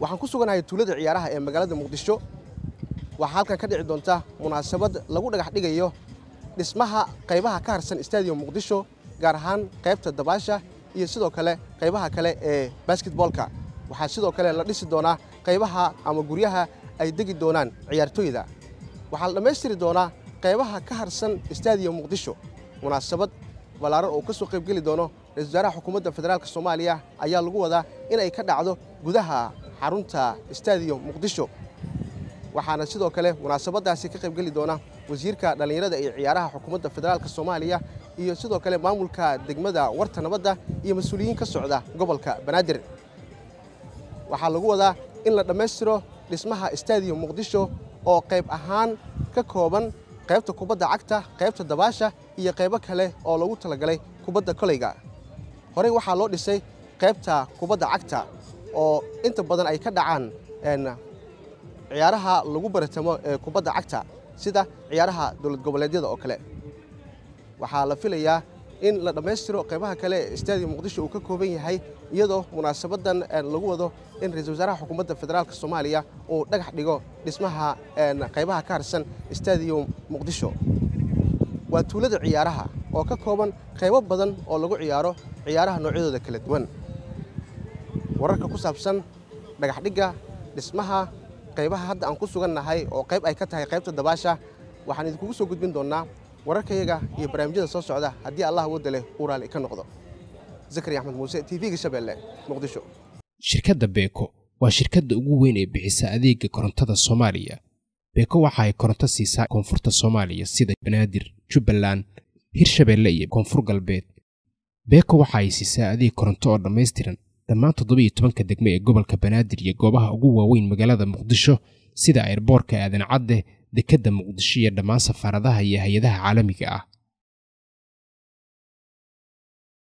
waxaan ku suganahay tuulada ciyaaraha ee magaalada muqdisho waxaa halkan ka dhici doonta munaasabad lagu dhagax dhigayo dhismaha qaybaha ka harsan stadium muqdisho gaar ahaan qaybta dabaasha iyo sidoo kale qaybaha kale ee basketboolka waxaa sidoo kale la dhisi doonaa qaybaha ama guryaha ay degi doonaan ciyaartooyda waxaa la dhammaystiri doonaa qaybaha ka harsan stadium muqdisho munaasabad ballaaran oo ka soo qaybgeli doono ra-isul wasaaraha xukuumadda federaalk soomaaliya ayaa lagu wadaa inay ka dhacdo gudaha xarunta stadium muqdisho waxaana sidoo kale munaasabadaasi ka qaybgeli doona wasiirka dhallinyarada iyo ciyaaraha xukuumadda federaalk soomaaliya iyo sidoo kale maamulka degmada warta nabadda iyo mas-uuliyiin ka socda gobolka banaadir waxaa lagu wadaa in la dhammaystiro dhismaha stadium muqdisho oo qayb ahaan ka kooban qaybta kubadda cagta qaybta dabaasha iyo qaybo kale oo lagu talagalay kubadda koleyga horey waxaa loo dhisay qaybta kubadda cagta oo inta badan ay ka dhacaan ciyaaraha lagu baratamo ee kubadda cagta sida ciyaaraha dowlad goboleedyada oo kale waxaa la filayaa in la dhammaystiro qaybaha kale ee stadium muqdisho uu ka kooban yahay iyadoo munaasabadan lagu wado in ra-isul wasaaraha xukuumadda federaalk soomaaliya uu dhagax dhigo dhismaha qaybaha ka harsan stadium muqdisho waa tuulada ciyaaraha oo ka kooban qaybo badan oo lagu ciyaaro ciyaaraha noocyadooda kala duwan wararka ku saabsan dhagaxdhigga dhismaha qaybaha hadda aan ku sugannahay oo qayb ay ka tahay qaybta dabaasha waxaan idinkugu soo gudbin doonnaa wararkayaga iyo barnaamijyada soo socda haddii allah wadda leh uu raalli ka noqdo zakari axmed muuse t v-ga shabeelle muqdisho shirkadda beeko waa shirkadda ugu weyn ee bixisa adeega korontada soomaaliya beeko waxa ay koronto siisaa koonfurta soomaaliya sida banaadir jubbaland hirshabeelle iyo koonfur galbeed beeko waxa ay siisaa adeeg koronto oo dhammaystiran dhammaan toddobiyo tobanka degmo ee gobolka banaadir iyo goobaha ugu waaweyn magaalada muqdisho sida airboorka aadan cadde dekedda muqdisho iyo dhammaan safaaradaha iyo hay-adaha caalamiga ah